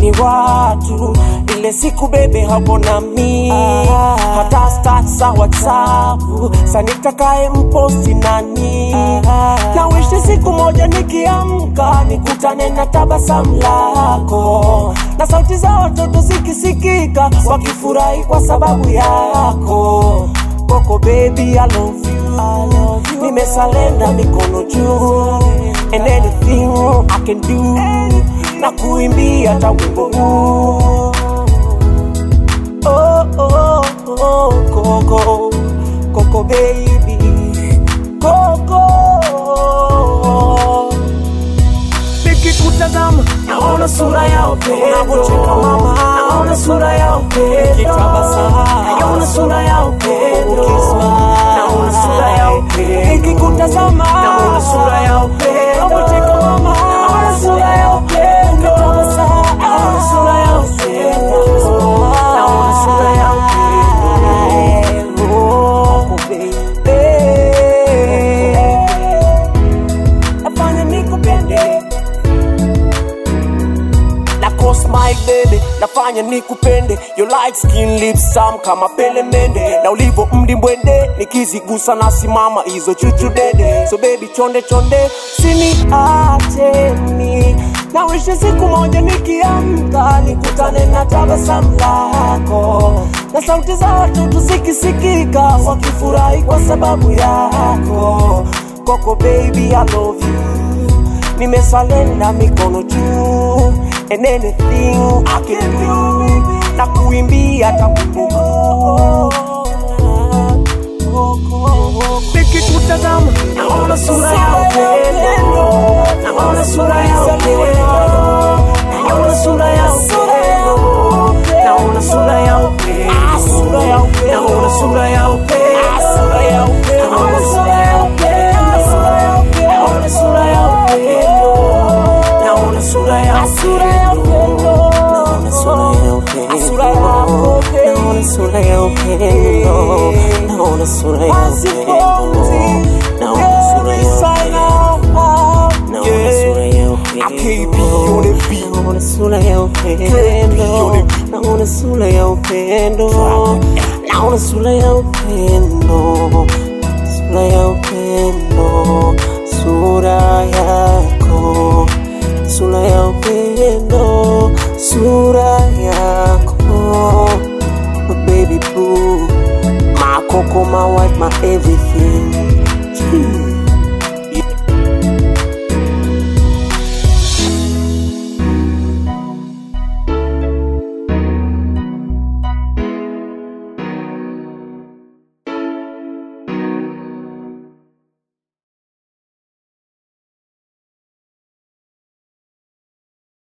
ni watu ile siku bebe hapo nami hata stats za whatsapp sanitakae mposti nani na wishi siku moja nikiamka nikutane na tabasamu lako na sauti za watoto zikisikika wakifurahi kwa sababu yako Coco baby I love you, nimesalenda mikono juu and anything I can do na kuimbia hata wimbo huu oh, oh, oh, Coco, Coco baby, Coco. Nikikutazama naona sura ya upendo, unapocheka mama, naona sura ya upendo, ukitabasamu naona sura ya upendo, ukismile naona sura ya upendo, nikikutazama naona sura ya upendo, unapocheka mama, naona sura ya upendo, ukitabasamu naona sura ya upendo, naona sura ya upendo, oh, baby, nafanya nikupende na cause my baby nafanya nikupende your light skin lips sam kama pele mende na ulivo mdimbwende nikizigusa nasimama hizo chuchu dede so baby chonde chonde siniacheni na wishi siku moja nikiamka nikutane na tabasamu lako na sauti za watoto zikisikika wakifurahi kwa sababu yako Coco baby I love you nimesalenda mikono juu and anything I can do na kuimbia hata wimbo huu. nikikutazama naona sura ya upendo naona sura ya upendo naona sura ya upendo naona sura ya upendo naona sura ya upendo naona sura ya upendo naona sura ya upendo naona sura ya upendo naona sura ya upendo naona sura ya upendo naona sura ya upendo naona sura ya upendo naona sura ya upendo naona sura ya upendo naona sura ya upendo naona sura ya upendo sura ya upendo sura yako sura ya upendo sura yako my baby boo my coco my wife my everything Gee.